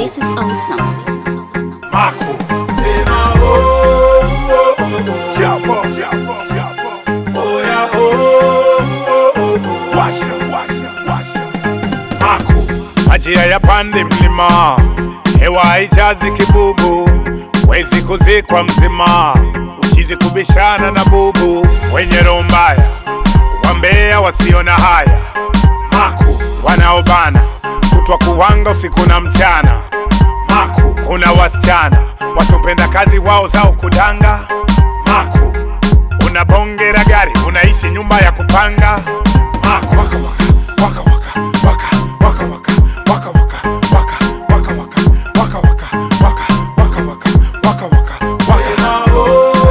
This is awesome. Marco. Sema oh, oh, oh, oh. Chapo, chapo, chapo. Oh yeah, oh, oh, oh, oh. Washa, washa, washa. Marco. Majira ya pande mlima, hewa haijazi kibubu, wezi kuzikwa mzima, uchizi kubishana na bubu, wenye roho mbaya, wambea wasiona haya, Maku wanaobana kutwa kuwanga usiku na mchana, Maku kuna wasichana wasiopenda kazi wao zao kudanga, Maku una bonge la gari unaishi nyumba ya kupanga, Maku waka waka waka waka waka waka waka waka waka waka waka waka waka waka waka waka waka waka waka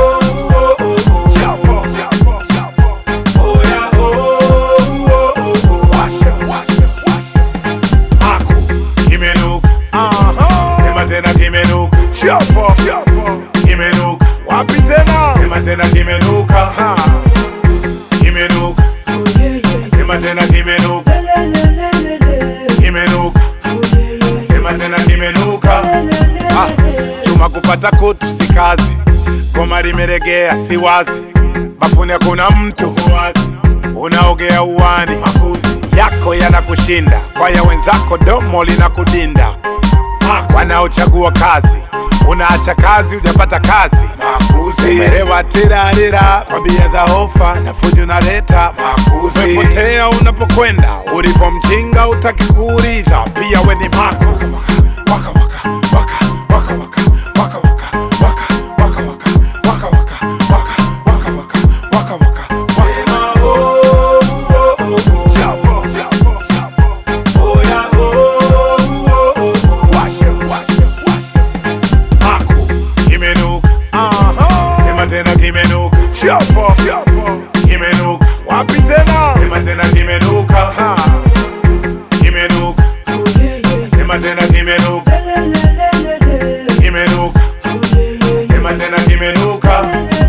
Wapi tena? Sema tena kimenuka. Kimenuka. Sema tena kimenuka. Kimenuka. Sema tena kimenuka. Ah, chuma kupata kutu si kazi, goma limeregea si wazi, bafuni hakuna mtu wazi, unaogea uwani, makuzi yako yanakushinda, kwa ya wenzako domo linakudinda. Ah, wanaochagua kazi unaacha kazi hujapata kazi, makuzi umehewa tirarira kwa bia za hofa na fujo unaleta makuzi, umepotea unapokwenda, ulipo mjinga utaki kuuliza, pia we ni mako waka waka waka waka waka waka waka waka waka waka waka waka waka waka waka waka waka Sema oh oh oh oh Chapo chapo chapo Oh yeah oh oh oh oh Washa washa washa Maku kimenuka Sema tena kimenuka Chapo chapo kimenuka Wapi tena Sema tena kimenuka Kimenuka Sema tena kimenuka Kimenuka Sema tena kimenuka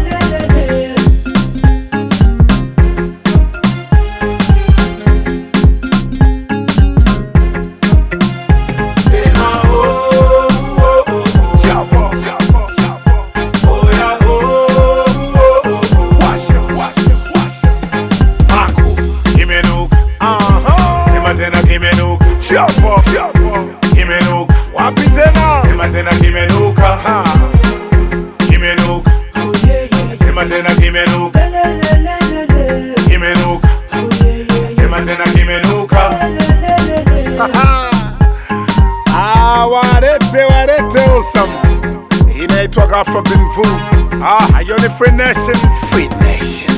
Sema oh oh oh oh Chapo chapo chapo Oh yeah oh oh oh oh Washa washa washa Maku kimenuka Sema tena kimenuka Chapo chapo kimenuka Wapi tena Sema tena kimenuka Kimenuka Sema tena kimenuka Kimenuka Sema tena kimenuka Ah, warete warete awesome. Inaitwa Afro Binvu. Ah, hiyo ni Free Nation. Free Nation.